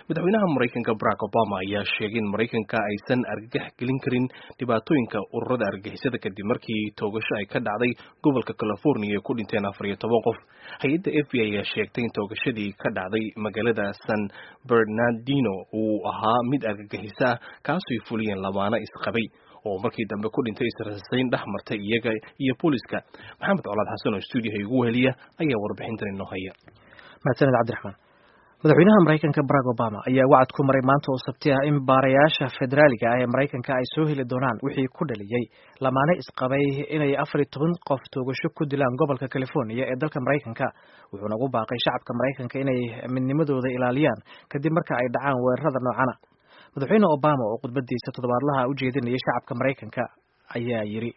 madaxweynaha maraykanka barack obama ayaa sheegay in maraykanka aysan argagax gelin karin dhibaatooyinka ururada argagixisada kadib markii toogasho ay ka dhacday gobolka california ku dhinteen afar iyo toban qof hay-adda f b i ayaa sheegtay in toogashadii ka dhacday magaalada san bernardino uu ahaa mid argagixisa ah kaasooy fuliyeen lamaano isqabay oo markii dambe ku dhintay israsayn dhex martay iyaga iyo booliska maxamed colaad xasan oo stuudiyaha igu weheliya ayaa warbixintan inoo haya mahadsaned cabdiraxmaan madaxweynaha maraykanka barack obama ayaa wacad ku maray maanta oo sabti ah in baarayaasha federaaliga ah ee maraykanka ay soo heli doonaan wixii ku dhaliyey lamaane isqabay inay afar iyo toban qof toogasho ku dilaan gobolka california ee dalka maraykanka wuxuuna ugu baaqay shacabka maraykanka inay midnimadooda ilaaliyaan kadib marka ay dhacaan weerarada noocana madaxweyne obama oo khudbadiisa toddobaadlaha u jeedinayay shacabka maraykanka ayaa yidhi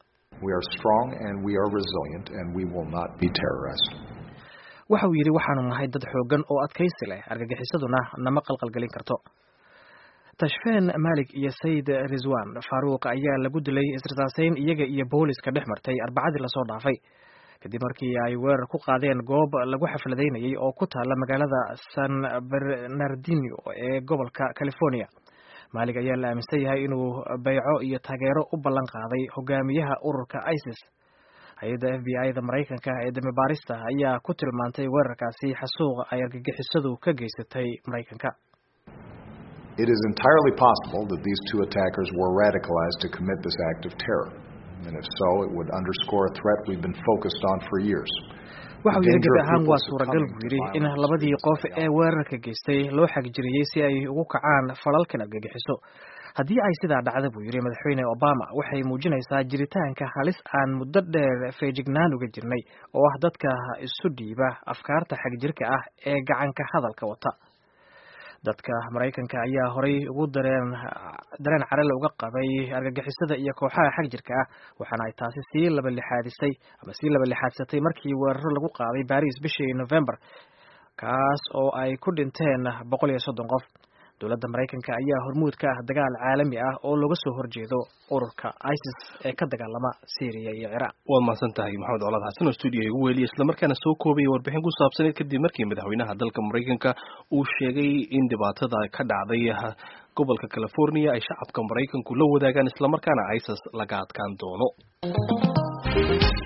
waxa uu yidhi waxaanu nahay dad xoogan oo adkaysi leh argagixisaduna nama qalqalgelin karto tashfeen malik iyo sayid rizwan faruuq ayaa lagu dilay israsaaseyn iyaga iyo booliska dhex martay arbacadii lasoo dhaafay kadib markii ay weerar ku qaadeen goob lagu xafladaynayay oo ku taala magaalada san bernardino ee gobolka california maalig ayaa la aaminsan yahay inuu bayco iyo taageero u ballan qaaday hogaamiyaha ururka isis hay-adda f b i da maraykanka ee dami baarista ayaa ku tilmaantay weerarkaasi xasuuq ay argagixisadu ka geysatay maraykanka It is entirely possible that these two attackers were radicalized to commit this act of terror. And if so, it would underscore a threat we've been focused on for years. waxa uu yidhi gabi ahaan waa suuragal buu yidhi in labadii qof ee weerarka geystay loo xagjiriyey si ay ugu kacaan falalkan argagixiso haddii ay sidaa dhacda buu yidhi madaxweyne obama waxay muujinaysaa jiritaanka halis aan muddo dheer feejignaan uga jirnay oo ah dadka isu dhiiba afkaarta xagjirka ah ee gacanka hadalka wata dadka maraykanka ayaa horay ugu dareen dareen carale uga qabay argagixisada iyo kooxaha xagjirka ah waxaana ay taasi sii laba lixaadisay ama sii laba lixaadsatay markii weeraro lagu qaaday baris bishii november kaas oo ay ku dhinteen boqol iyo soddon qof dowladda maraykanka ayaa hormuud ka ah dagaal caalami ah oo looga soo horjeedo ururka isis ee ka dagaalama syriya iyo ciraaq waa mahadsan tahay maxamed colaad xasan oo stuudiyo igu weeliya islamarkaana soo koobaya warbixin ku saabsaneed kadib markii madaxweynaha dalka maraykanka uu sheegay in dhibaatada ka dhacday gobolka california ay shacabka maraykanku la wadaagaan islamarkaana isis laga adkaan doono